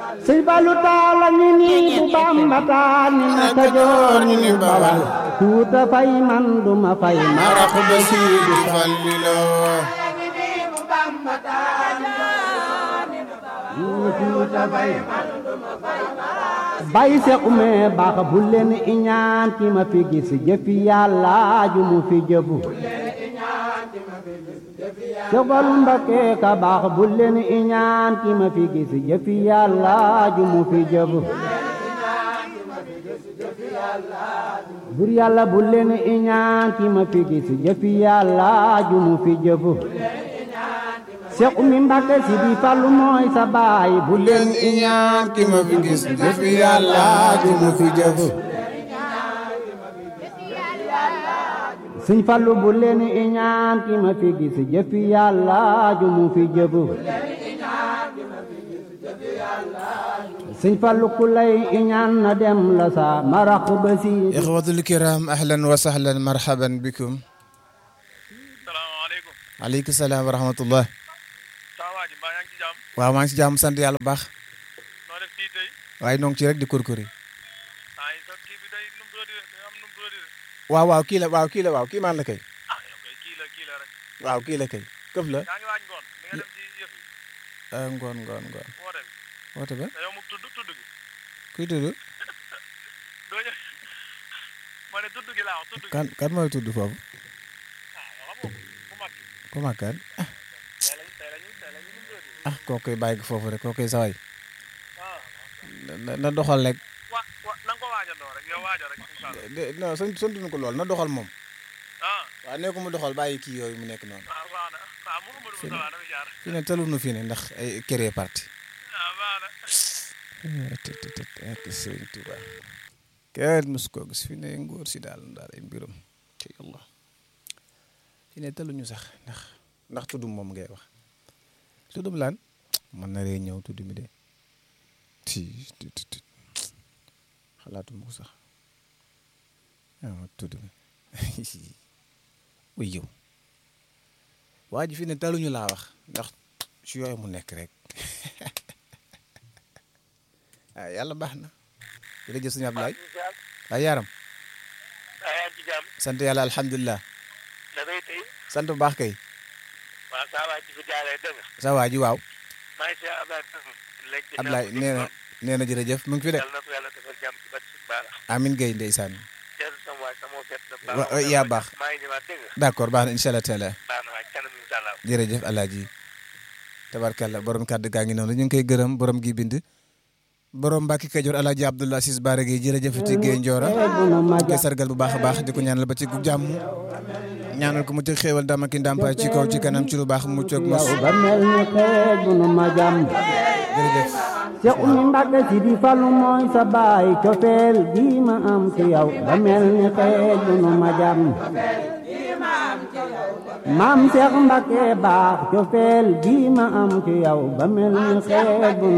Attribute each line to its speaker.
Speaker 1: sëñ Fallu taala ñu ni bu Bamba taal ni na Kajoor ñu ni Bawal tuuta fay man duma fay
Speaker 2: marax ba Sidi Fallilo
Speaker 1: bay seq me baax bu leen iñaan ki ma fi gis jëfi yàlla ju mu fi jëfu Sëbal Mbakke ka baax bu leen iñaan ki ma fi gis jëfi yàlla ju mu fi jëfu bur yàlla bu leen iñaan ki ma fi gis jëfi yàlla ju mu fi jëfu Seex Umi Mbàkke si di Fallu mooy sa baay bu leen
Speaker 2: iñaan ki ma fi gis jëfi yàlla ju mu fi jëf
Speaker 1: Sëñ Fallu bu leen iñaan ki ma fi gis jëfi yàlla ju mu fi jëfu Sëñ Fallu ku lay iñaan na dem la sa marax ba si
Speaker 2: ixwatul kiram ahlan wa sahlan marhaban bikum
Speaker 3: salaamaaleykum
Speaker 2: aleykum salaam wa rahmatullah
Speaker 3: saa waa ji mbaa yaa ngi ci jàmm
Speaker 2: waaw maa ngi si jàmm sant yàlla bu baax
Speaker 3: noo def fii tey
Speaker 2: waaye noo ngi ci rek di kurkuri
Speaker 3: ah sa kii bi day num tuuti de day am num tuuti de
Speaker 2: waaw waaw kii la waaw kii la waaw kii maan la kay
Speaker 3: ah yow kay kii la kii la rek
Speaker 2: waaw kii la kay këf la
Speaker 3: yaa ngi waaj ngoon di nga dem ci yëf yi
Speaker 2: ah, ngoon ngoon ngoon
Speaker 3: woote bi
Speaker 2: woote ba
Speaker 3: te yow mu tudd tudd gi
Speaker 2: kuy tudd
Speaker 3: doo ñëw ma ne tudd gi laa wax tudd gi
Speaker 2: kan kan mooy tudd foofu
Speaker 3: ah wala moom bu mag gi
Speaker 2: ku mag kan ah
Speaker 3: tey lañu tey lañu tey lañu num tuuti
Speaker 2: ah koo koy bàyyi ko foofu rek koo koy saway
Speaker 3: ah
Speaker 2: na na doxal rek
Speaker 3: wa wa na nga ko waajandoo rek yow waaja rek incha allah
Speaker 2: de non sant santuñu ko lool na doxal moom
Speaker 3: ah
Speaker 2: waaw nee ko mu doxal bàyyi kii yooyu mu nekk noonu
Speaker 3: ah baax na ah mu Amadou Moussa waa dafay jaar
Speaker 2: fi ne talunu fi ne ndax ay créer parti
Speaker 3: ah baax na
Speaker 2: ak sëñ Tuba kenn mos koo gis fi ne ngóor si daal daal ay mbirum ci yàlla fi ne taluñu sax ndax ndax tuddum moom ngay wax tuddum laan mën na ree ñëw tudd mi de ti ti ti ti xalaatuma ko sax ah tudd mi wuy yow waa ji fi ne taluñu laa wax ndax ci yooyu mu nekk rek ah yàlla baax na jërëjëf sëñ Abdoulaye waaye yaram
Speaker 3: ah yaa ngi ci jàmm
Speaker 2: sant yàlla alhamdulilah
Speaker 3: dafay tey
Speaker 2: sant bu baax kay
Speaker 3: waaw saa waa ji fi jaaree dëgg
Speaker 2: sa waa ji waaw
Speaker 3: maa ngi si Ablaye léegi
Speaker 2: Abdoulaye nee na nee na jërëjëf mu ngi fi de
Speaker 3: yàlla na ko yàlla defal jàmm ci bët si baara
Speaker 2: amin gay ndeysaan
Speaker 3: jërë sama waay sama fet na
Speaker 2: Wa- wa- yaa baax.
Speaker 3: maa ngi ñëwaat dégg nga
Speaker 2: d'accord baax na incha allah taala
Speaker 3: baax na waay kanam incha allah
Speaker 2: jërëjëf alaaji tabarkalla borom kàddu gaa ngi noonu ñu ngi koy gërëm borom gi bind borom Mbàkke Kajoor alaaji Abdoulaye Sis Baara Gueye jërëjëf ti Gueye Ndiora di koy sargal bu baax a baax di ko ñaanal ba ci gu jàmm ñaanal ko mu ci xéewal dama ki ndàmpaay ci kaw ci kanam ci lu baax mu coog mos
Speaker 1: ba mel ni xeej bu nu ma jàmm
Speaker 2: jërëjëf
Speaker 1: Seex Umi Mbàkke si di Fallu mooy sa baay cofeel gi ma am ci yow ba mel ni xeej bu nu ma jàmm maam Seex Mbàkke baax cofeel gi ma am ci yow ba mel ni xeej bu nu